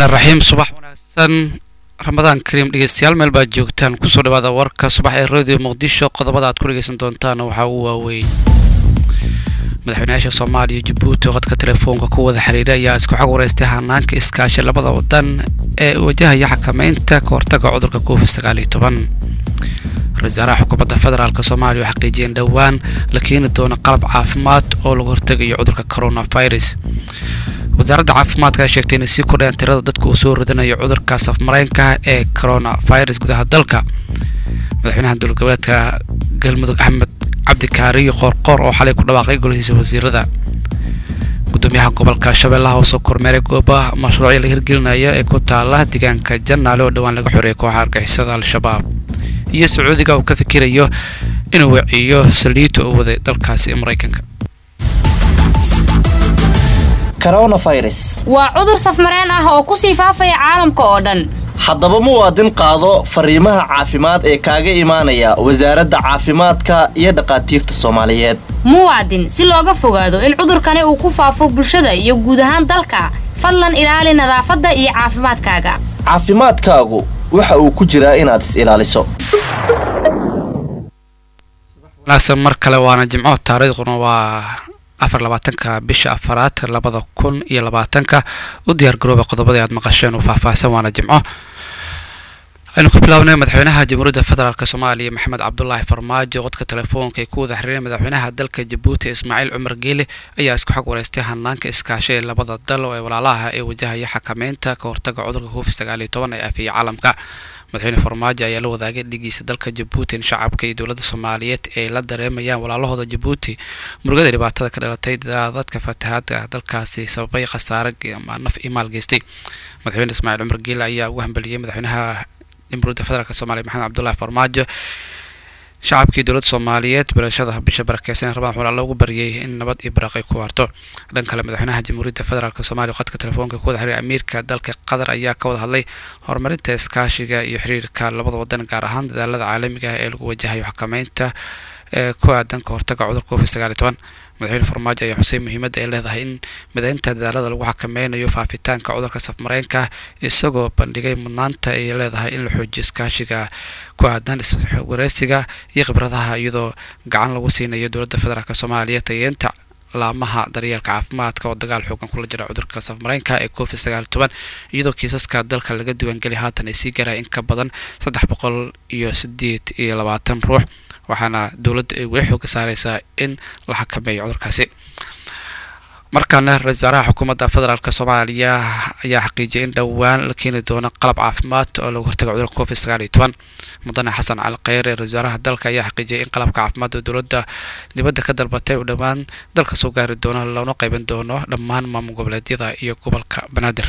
raxmaan iraxiim subax wanaagsan ramadaan kariim dhegeystayaal meel baad joogtaan kusoo dhawaada warka subax ee radio muqdisho qodobada aad ku dhegeysan doontaan waxaa uu waaweyn madaxweynayaasha soomaaliya iyo jabuuti oo qadka telefoonka ku wada xiriiray ayaa isku xog wareystay hanaanka iskaashi labada wadan ee wajahaya xakameynta ka hortaga cudurka covid sagaal iyo toban ra-isul wasaaraha xukuumadda federaalk soomaaliya oo xaqiijiyay in dhowaan la keeni doono qalab caafimaad oo lagu hortegayo cudurka coronavirus wasaaradda caafimaadka ayaa sheegtay inay sii kordhayaan tirada dadka uu soo ridanayo cudurka safmareenka ee coronavirus gudaha dalka madaxweynaha dowlad goboleedka galmudug axmed cabdikaariyo qoorqoor oo xalay ku dhawaaqay golihiisa wasiirada gudoomiyaha gobolka shabeellaha oo soo kormeeray goobaha mashruucya la hirgelinaya ee ku taala deegaanka jannaale oo dhowaan laga xoreeyay kooxa argixisada al-shabaab iyo sacuudiga uu ka fikirayo inuu wiciyo saliito oo waday dalkaasi maraykanka coronavirus waa cudur safmareen ah oo kusii faafaya caalamka oo dhan haddaba muwaadin qaado fariimaha caafimaad ee kaaga imaanaya wasaaradda caafimaadka iyo dhakhaatiirta soomaaliyeed muwaadin si looga fogaado in cudurkani uu ku faafo bulshada iyo guud ahaan dalka fadlan ilaali nadaafadda iyo caafimaadkaaga caafimaadkaagu waxa uu ku jiraa inaad is ilaaliso wanaagsan mar kale waana jimco taariikhduna waa afar labaatanka bisha afaraad labada kun iyo labaatanka u diyaar garooba qodobadii aad maqasheen uu faahfaahsan waana jimco aynu ku bilaabnay madaxweynaha jamhuuriyadda federaalk soomaaliya maxamed cabdulaahi farmaajo qodka telefoonka ay ku wada xiriireen madaxweynaha dalka jabuuti ismaaciil cumar geele ayaa isku xog wareystay hanaanka iskaasho ee labada dal oo ee walaalaha ee wajahaya xakameynta ka hortaga cudurka covid sagaal iyo toban ee afiya caalamka madaxweyne farmaajo ayaa la wadaagay dhigiisa dalka jabuuti in shacabka iyo dowladda soomaaliyeed ay la dareemayaan walaalahooda jabuuti murugada dhibaatada ka dhalatay dadka fatahaada dalkaasi sababay khasaare ama naf iyo maal geystay madaxweyne ismaaciil cumar geele ayaa ugu hambaliyey madaxweynaha jamhuuriyadda federaalk soomaliya maxamed cabdullahi farmaajo shacabkii dowladda soomaaliyeed barashada bisha barakeysan rabaan waxaa loogu baryay in nabad iyo baraq ay ku waarto dhan kale madaxweynaha jamhuuriyadda federaalk soomaaliya qadka telefoonka ku wada xiriir amiirka dalka qatar ayaa ka wada hadlay horumarinta iskaashiga iyo xiriirka labada wadan gaar ahaan dadaalada caalamiga ah ee lagu wajahayo xakameynta ee ku aadan ka hortaga cudurka covid sagaal iyo toban madaxweyne farmaajo ayaa xusay muhiimadda ay leedahay in mideynta dadaalada lagu xakameynayo faafitaanka cudurka safmareenka isagoo bandhigay mudnaanta ay leedahay in la xoojiyo iskaashiga ku aadan iswareysiga iyo khibradaha iyadoo gacan lagu siinayo dowladda federaalk soomaaliya tayeenta laamaha daryeelka caafimaadka oo dagaal xoogan kula jira cudurka safmareenka ee covid sagaal iyo toban iyadoo kiisaska dalka laga diiwaangeliya haatan ay sii gaaraya in ka badan saddex boqol iyo sideed iyo labaatan ruux waxaana dowladda ay weli xooga saareysaa in la xakameeyo cudurkaasi markaana ra-isul wasaaraha xukuumadda federaalk soomaaliya ayaa xaqiijiyay in dhowaan la keeni doono qalab caafimaad oo lagu hortaga cudurka covid sagaal iyo toban mudane xasan cali kheyre ra-isul wasaaraha dalka ayaa xaqiijiyay in qalabka caafimaad oo dowladda dibadda ka dalbatay uu dhowaan dalka soo gaari doono loona qeyban doono dhammaan maamul goboleedyada iyo gobolka banaadir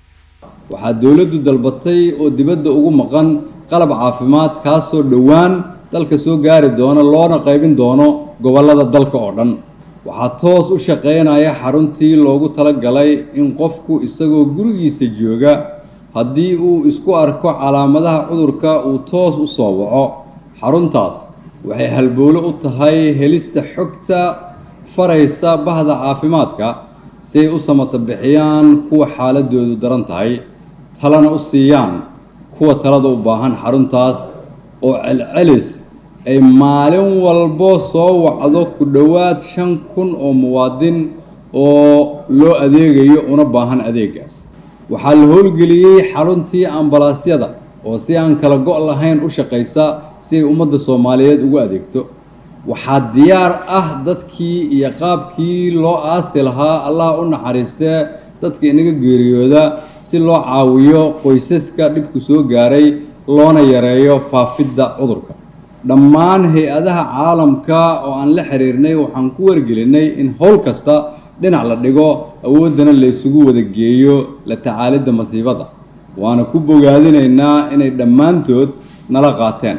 waxaa dowladdu dalbatay oo dibadda ugu maqan qalab caafimaad kaasoo dhowaan dalka soo gaari doono loona qaybin doono gobollada dalka oo dhan waxaa toos u shaqaynaya xaruntii loogu talagalay in qofku isagoo gurigiisa jooga haddii uu isku arko calaamadaha cudurka uu toos u soo waco xaruntaas waxay halbowlo u tahay helista xogta faraysa bahda caafimaadka si ay u samata bixiyaan kuwa xaaladoodu daran tahay talana u siiyaan kuwa talada u baahan xaruntaas oo celcelis ay maalin walbo soo wacdo ku dhowaad shan kun oo muwaadin oo loo adeegayo una baahan adeegaas waxaa la howlgeliyey xaruntii ambalaasyada oo si aan kala go' lahayn u shaqaysa si ay ummadda soomaaliyeed ugu adeegto waxaa diyaar ah dadkii iyo qaabkii loo aasi lahaa allah u naxariistee dadka inaga geeriyooda si loo caawiyo qoysaska dhibku soo gaaray loona yareeyo faafidda cudurka dhammaan hay-adaha caalamka oo aan la xiriirnay waxaan ku wargelinay in howl kasta dhinac la dhigo awooddana la ysugu wada geeyo la tacaalidda masiibadda waana ku bogaadinaynaa inay dhammaantood nala qaateen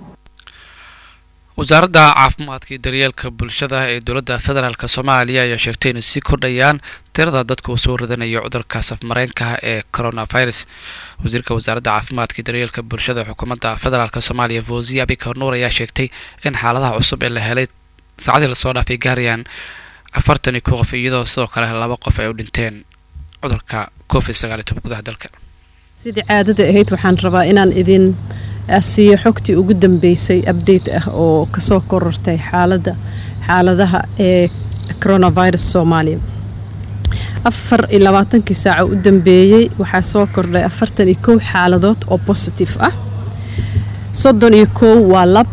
wasaaradda caafimaadka iyo daryeelka bulshada ee dowladda federaalk soomaaliya ayaa sheegtay inay sii kordhayaan tirada dadka uu soo ridanayo cudurka safmareenka ee coronavirus wasiirka wasaaradda caafimaadka iyo daryeelka bulshada ee xukuumadda federaalk soomaaliya fawziya abikar nuur ayaa sheegtay in xaaladaha cusub ee la helay saacadii lasoo dhaafay gaarayaan afartan iyo kow qof iyadoo sidoo kale laba qof ay u dhinteen cudurka covid sagaal iyo toban gudaha dalka sidii caadada ahayd waxaan rabaa inaan idin siiyo xogtii ugu dambeysay update ah oo kasoo korortay xaalada xaaladaha ee coronavirus soomaaliya afar iyo labaatankii saaco u dambeeyey waxaa soo kordhay afartan iyo kow xaaladood oo positive ah soddon iyo kow waa lab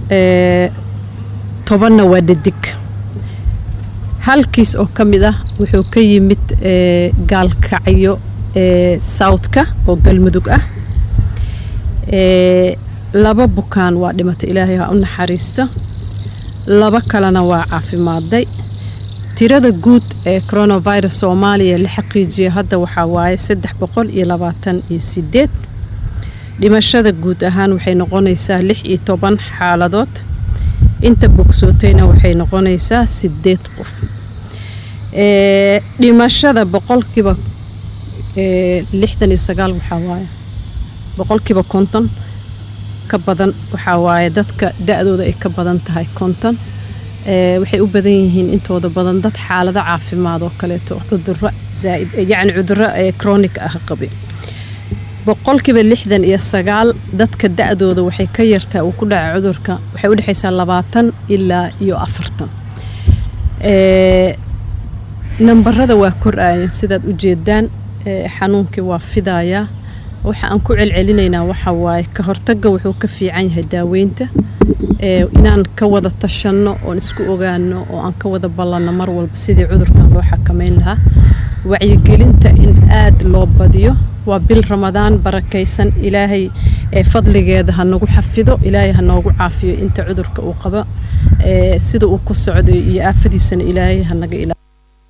tobanna waa dhadig halkiis oo ka mid ah wuxuu ka yimid gaalkacyo southka oo galmudug ah laba bukaan waa dhimatay ilaahay ha u naxariista laba kalena waa caafimaaday tirada guud ee coronavirus soomaaliya la xaqiijiya hadda waxaa waaye saddex boqol iyo labaatan iyo sideed dhimashada guud ahaan waxay noqonaysaa lix iyo toban xaaladood inta bogsootayna waxay noqonaysaa sideed qof dhimashada boqolkiiba lixdan iyo sagaal waxaa waaye boqolkiiba konton ka badan waxaa waaye dadka da-dooda ay ka badan tahay konton waxay u badan yihiin intooda badan dad xaalado caafimaad oo kaleeto cuduro zaaid yacni cuduro chronic ah qabi boqolkiiba lixdan iyo sagaal dadka da-dooda waxay ka yartaa uu ku dhaca cudurka waxay u dhexaysaa labaatan ilaa iyo afartan nambarada waa kor-aayan sidaad u jeedaan xanuunkii waa fidayaa waxa aan ku celcelinaynaa waxa waaye ka hortagga wuxuu ka fiican yahay daaweynta inaan ka wada tashanno oon isku ogaano oo aan ka wada ballanno mar walba sidii cudurkan loo xakameyn lahaa wacyigelinta in aad loo badiyo waa bil ramadaan barakaysan ilaahay fadligeeda ha nagu xafido ilaahay ha noogu caafiyo inta cudurka uu qaba sida uu ku socdo iyo aafadiisana ilaahay ha naga ila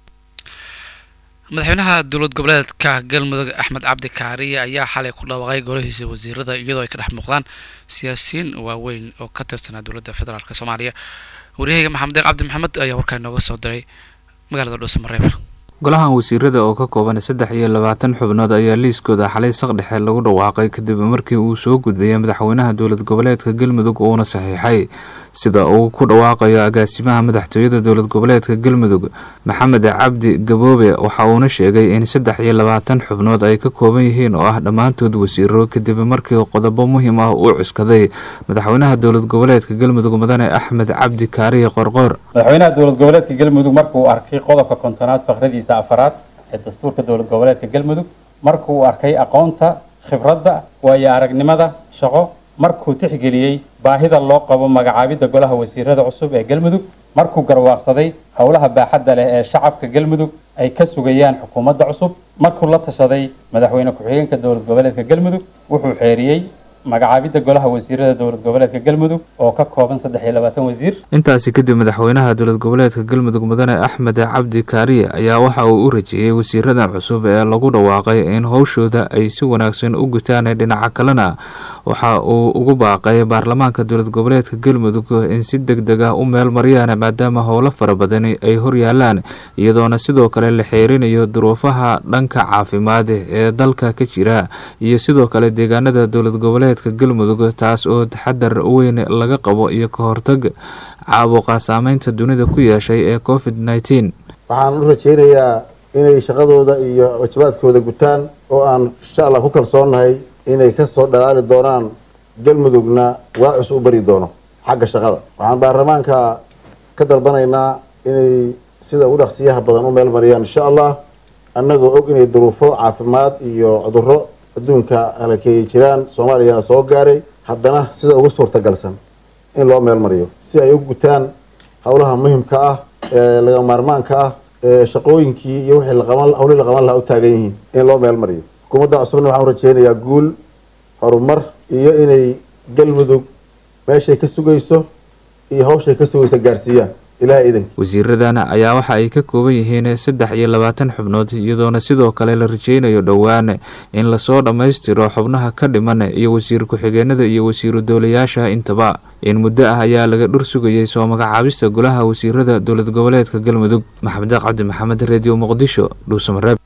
madaxweynaha dowlad goboleedka galmudug axmed cabdi kaariye ayaa xalay ku dhawaaqay golahiisa wasiirada iyadoo ay ka dhex muuqdaan siyaasiyiin waaweyn oo ka tirsanaa dowladda federaalk soomaaliya waryahayga maxamed deeq cabdi maxamed ayaa warkaa inooga soo diray magaalada dhuusamareeb golahan wasiirada oo ka kooban saddex iyo labaatan xubnood ayaa liiskooda xalay saqdhexe lagu dhawaaqay kadib markii uu soo gudbayay madaxweynaha dowlad goboleedka galmudug uuna saxiixay sida uu ku dhawaaqayo agaasimaha madaxtooyada dowlad goboleedka galmudug maxamed cabdi gaboobe waxa uuna sheegay in saddex iyo labaatan xubnood ay ka kooban yihiin oo ah dhammaantood wasiiro kadib markii qodobo muhiim ah uu cuskaday madaxweynaha dowlad goboleedka galmudug mudane axmed cabdi kaariye qorqoor madaxweynaha dowlad goboleedka galmudug markuu arkay qodobka kontonaad fakradiisa afaraad ee dastuurka dowlad goboleedka galmudug markuu arkay aqoonta khibradda waayo aragnimada shaqo markuu tixgeliyey baahida loo qabo magacaabidda golaha wasiirada cusub ee galmudug markuu garwaaqsaday howlaha baaxadda leh ee shacabka galmudug ay ka sugayaan xukuumadda cusub markuu la tashaday madaxweyne ku-xigeenka dowlad goboleedka galmudug wuxuu xeeriyey magacaabidda golaha wasiirada dowlad goboleedka galmudug oo ka kooban saddex iyo labaatan wasiir intaasi kadib madaxweynaha dowlad goboleedka galmudug mudane axmed cabdi kaariye ayaa waxa uu u rajeeyey wasiiradan cusub ee lagu dhawaaqay in howshooda ay si wanaagsan u gutaan dhinaca kalena waxa uu ugu baaqay baarlamaanka dowlad goboleedka galmudug in si deg deg ah u meel mariyaan maadaama howlo fara badani ay horyaalaan iyadoona sidoo kale la xeerinayo duruufaha dhanka caafimaad ee dalka ka jira iyo sidoo kale deegaanada dowlad goboleed galmudug taas oo taxadar weyn laga qabo iyo ka hortag caabuqa saameynta dunida ku yeeshay ee covid nneteen waxaan u rajaynayaa inay shaqadooda iyo wajibaadkooda gutaan oo aan insha allah ku kalsoonnahay inay kasoo dhalaali doonaan galmudugna waa cus u bari doono xagga shaqada waxaan baarlamaanka ka dalbanaynaa inay sida ugu dhaqsiyaha badan u meel mariyaan insha allah annagoo og inay duruufo caafimaad iyo cudurro adduunka halakeeyay jiraan soomaaliyana soo gaaray haddana sida ugu suurtagalsan in loo meel mariyo si ay u gutaan howlaha muhimka ah ee laga maarmaanka ah ee shaqooyinkii iyo wixii laqaban howlihii la qaban lahaa u taagan yihiin in loo meel mariyo xukuumadda cusubna waxaan u rajaynayaa guul horumar iyo inay galmudug meeshay ka sugayso iyo hawshay ka sugaysa gaarsiiyaan ilaha idanki wasiiradan ayaa waxa ay ka kooban yihiin saddex iyo labaatan xubnood iyadoona sidoo kale la rajeynayo dhowaan in lasoo dhammaystiro xubnaha ka dhiman iyo wasiir ku-xigeenada iyo wasiiru dowlayaasha intaba in muddo ah ayaa laga dhur sugayay soo magacaabista golaha wasiirada dowlad goboleedka galmudug maxamed deeq cabdi maxamed redio muqdisho dhuusamareeb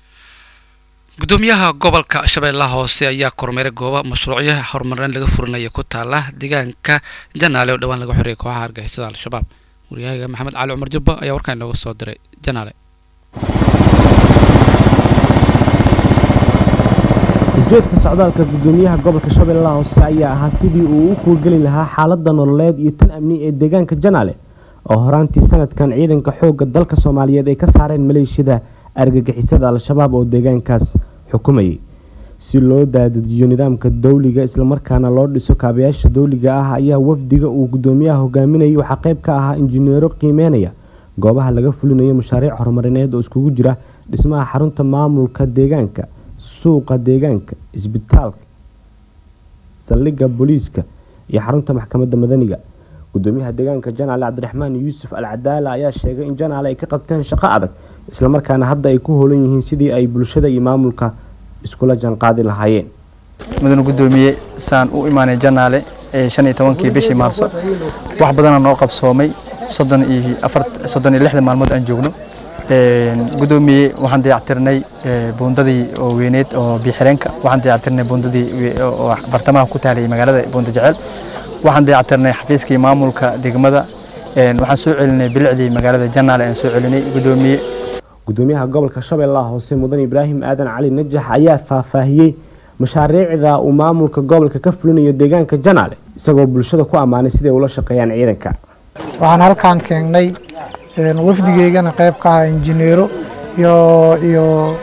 gudoomiyaha gobolka shabeellaha hoose ayaa kormeeray goobo mashruucyo horumarin laga furinaya ku taala deegaanka janaale oo dhowaan laga xoreeyay kooxaha argagixisada al-shabaab waryahaga maxamed cali cumar jubba ayaa warkaan inooga soo diray janaale ujeedka socdaalka gudoomiyaha gobolka shabeellaha hoose ayaa ahaa sidii uu u kuurgeli lahaa xaalada nololeed iyo tan amni ee deegaanka janaale oo horaantii sanadkan ciidanka xoogga dalka soomaaliyeed ay ka saareen maleeshiyada argagixisada al-shabaab oo deegaankaas xukumayay si loo daadajiyo nidaamka dowliga islamarkaana loo dhiso kaabayaasha dowliga ah ayaa wafdiga uu gudoomiyaha hogaaminayay waxaa qayb ka ahaa injineero qiimeynaya goobaha laga fulinayo mashaariic horumarineed oo iskugu jira dhismaha xarunta maamulka deegaanka suuqa deegaanka isbitaalka saldhigga booliiska iyo xarunta maxkamadda madaniga gudoomiyaha deegaanka janaale cabdiraxmaan yuusuf al cadaala ayaa sheegay in janaale ay ka qabteen shaqo adag islamarkaana hadda ay ku hoolan yihiin sidii ay bulshada iyo maamulka iskula janqaadi lahaayeen mudane gudoomiye saan u imaanay janaale ee shan iyo tobankii bishii maarso wax badana noo qabsoomay soddon iyo afar soddon iyo lixda maalmood aan joogno gudoomiye waxaan dayactirnay buundadii oo weyneed oo biixireenka waxaan dayactirnay buundadii oo bartamaha ku taalay magaalada buunda jecel waxaan dayactirnay xafiiskii maamulka degmada waxaan soo celinay bilicdii magaalada janaale aan soo celinay gudoomiye gudoomiyaha gobolka shabeellaha hoose mudan ibraahim aadan cali najax ayaa faahfaahiyey mashaariicda uu maamulka gobolka ka fulinayo deegaanka janaale isagoo bulshada ku ammaanay siday ula shaqeeyaan ciidanka waxaan halkaan keengnay wafdigeygana qayb ka aha injineero iyo iyo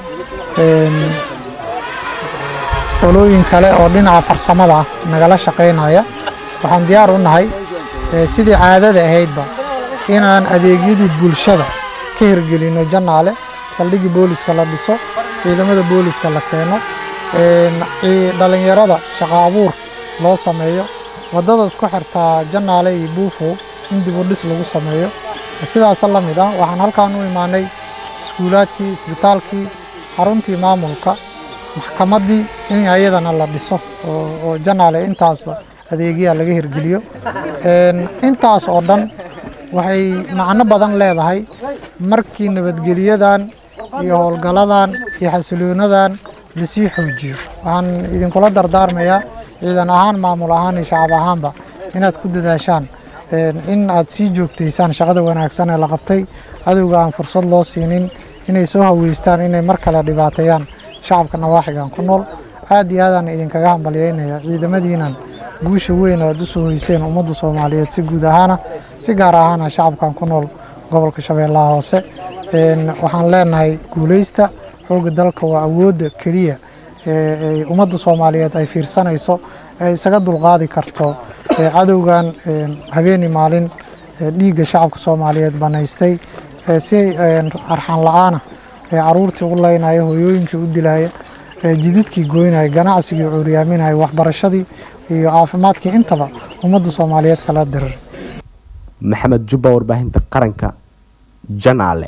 qolooyin kale oo dhinaca farsamada ah nagala shaqaynaya waxaan diyaar u nahay sidii caadada ahaydba inaan adeegyadii bulshada ka hirgelino janaale saldhiggii booliska la dhiso ciidamada booliska la keeno dhalinyarada shaqo abuur loo sameeyo waddada isku xirtaa janaale iyo buufow in dib u dhis lagu sameeyo sidaasa la mid ah waxaan halkaan u imaanay iskuulaadkii isbitaalkii xaruntii maamulka maxkamaddii in ayadana la dhiso oo janaale intaasba adeegyaa laga hirgeliyo intaas oo dhan waxay macno badan leedahay markii nabadgelyadan iyo howlgaladan iyo xasiloonadan lasii xoojiyo waxaan idinkula dardaarmayaa ciidan ahaan maamul ahaan iyo shacab ahaanba inaad ku dadaashaan in aad sii joogtaysaan shaqada wanaagsan ee la qabtay cadowga aan fursad loo siinin inay soo haweystaan inay mar kale dhibaateeyaan shacabka nawaaxigan ku nool aad iyo aadaan idinkaga hambalyeynaya ciidamadiinan guusha weyn oo aad u soo hoyseen ummadda soomaaliyeed si guud ahaana si gaar ahaana shacabkan ku nool gobolka shabeellaha hoose waxaan leenahay guuleysta xoogga dalka waa awoodda keliya ee ummadda soomaaliyeed ay fiirsanayso ay isaga dulqaadi karto cadowgan habeeni maalin dhiigga shacabka soomaaliyeed banaystay si arxan la-aana caruurtii u laynaya hooyooyinkii u dilaya jididkii goynaya ganacsigii cuuriyaaminaya waxbarashadii iyo caafimaadkii intaba ummadda soomaaliyeed kala dirir maxamed jubba warbaahinta qaranka janaale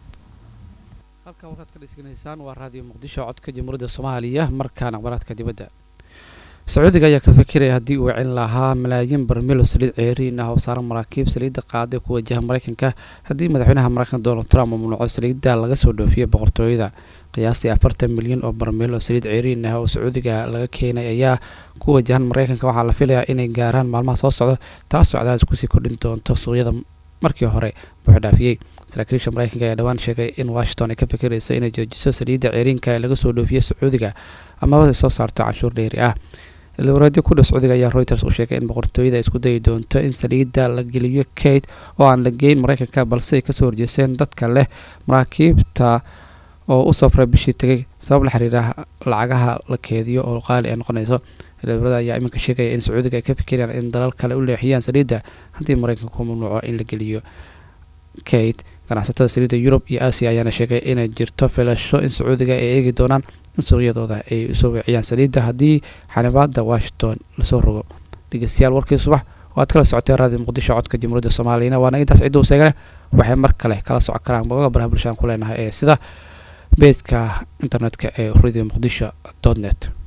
halka warkaad ka dhegeysanaysaan waa raadiyo muqdisho codka jamhuuriyadda soomaaliya markaan akhbaraadka dibadda sacuudiga ayaa ka fikiraya haddii uu celin lahaa malaayiin barmilo saliid ceeriin ah oo saaran maraakiib saliidda qaaday ku wajaha maraykanka haddii madaxweynaha maraykanka donald trump uu mamnuuco saliidda laga soo dhoofiyo boqortooyada qiyaastii afartan milyan oo barmil oo saliid ceeriin ah oo sacuudiga laga keenay ayaa ku wajahan maraykanka waxaa la filayaa inay gaaraan maalmaha soo socda taasoo cadaadis kusii kordhin doonto suuqyada markii hore buuxdhaafiyey saraakiisha maraykanka ayaa dhowaan sheegay in washington ay ka fikirayso inay joojiso saliidda ceeriinka ee laga soo dhoofiyo sacuudiga amaba ay soo saarto canshuur dheeri ah ilwareedyo ku dhow sacuudiga ayaa reuters u sheegay in boqortooyada ay isku dayi doonto in saliidda la geliyo kate oo aan la geyn maraykanka balse ay kasoo horjeeseen dadka leh maraakiibta oo u safray bishii tegay sabab la xiriira lacagaha la keediyo oo qaali ay noqonayso ilwareeda ayaa iminka sheegaya in sacuudiga ay ka fikirayaan in dalal kale u leexiyaan saliidda haddii maraykanka ku mamnuuco in la geliyo kate ganacsatada saliidda yurub iyo aasiya ayaana sheegay inay jirto filasho in sacuudiga ay eegi doonaan in suuqyadooda ay usoo weeciyaan saliidda haddii xanibaada washington lasoo rogo dhegeystayaal warkii subax oo aad kala socoteen raadiyo muqdisho codka jamhuuriyadda soomaaliyana waana intaas cidda useegale waxay mar kale kala socon karaan bogaga baraha bulshaan ku leenahay ee sida beedka internetka ee radio muqdisho dot net